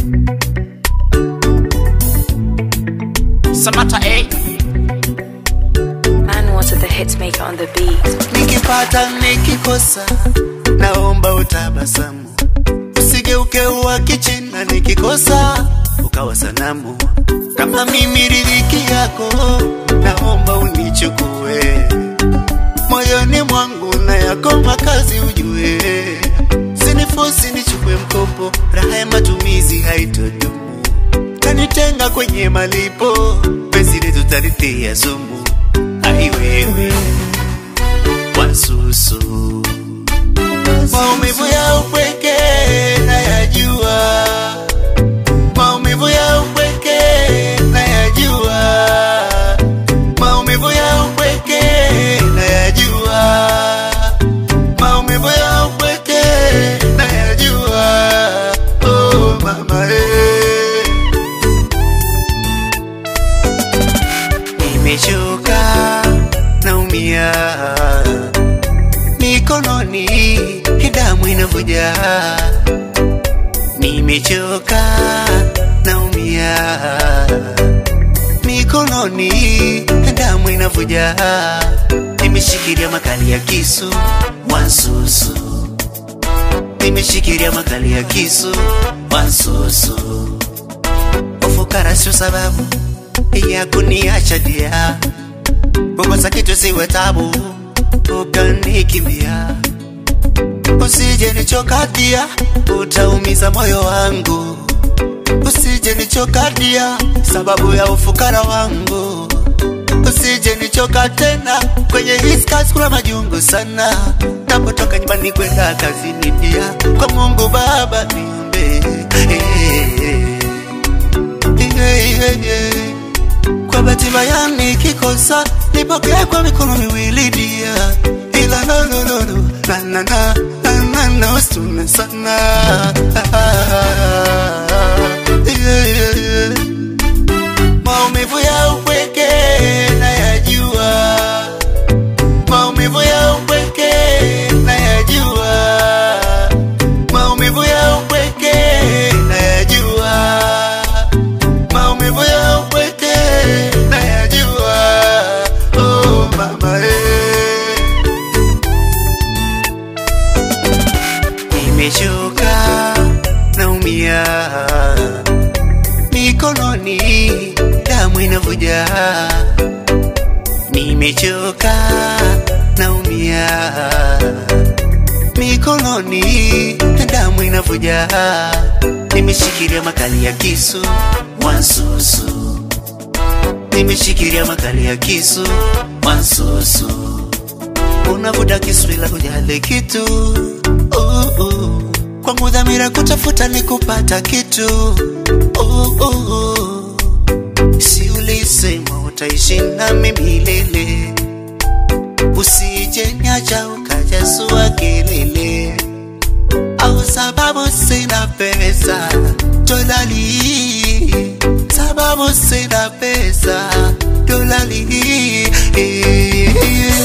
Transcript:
Samata A. Man wanted the hit maker on the beat. nikipata nikikosa, naomba utabasamu, usigeuke uwa kichina, nikikosa ukawa sanamu. Kama mimi riziki yako, naomba unichukue moyoni mwangu, na yako makazi ujue, sinifosi nichukue mkopo, raha ya matumizi haitodumu, kanitenga kwenye malipo, penzi letu talitia sumu, ai wewe wasusu maumivu ya upweke nayajua, maumivu ya upweke nayajua, maumivu ya upweke nayajua, maumivu ya upweke nayajua. Oh mama eh. Nimechoka, naumia mikononi, damu inavuja. Nimechoka, naumia mikononi, damu inavuja. Nimeshikilia makali ya kisu wansusu, nimeshikilia makali ya kisu wansusu. Ufukara sio sababu ya kuniacha dia, kukosa kitu siwe tabu, ukanikimbia. Usije nichokadia, utaumiza moyo wangu. Usije nichokadia, sababu ya ufukara wangu. Usije nichoka tena, kwenye hii kazi kuna majungu sana. Napotoka nyumbani kwenda kazini dia, kwa Mungu Baba niombe. Yeah, yeah, yeah. Kwa bahati mbaya nikikosa, nipokee kwa mikono miwili dia, ila no no no no na na na na na na usitume sana yeah, yeah, yeah. Maumivu ya upweke nayajua, maumivu ya upweke nayajua, maumivu ya upweke nayajua, maumivu ya upweke nayajua. Oh mama eh. Nimechoka, naumia mikononi, damu inavuja. Nimechoka, naumia mikononi, damu inavuja. Nimeshikilia makali ya kisu wansusu, nimeshikilia makali ya kisu wansusu unavuta kisu ila hujali kitu uh, uh. Kwangu dhamira kutafuta ni kupata kitu uh, uh. Si ulisema utaishi nami milele, usije niacha ukajasua kelele, au sababu sina pesa dolali, sababu sina pesa dolali eh, eh,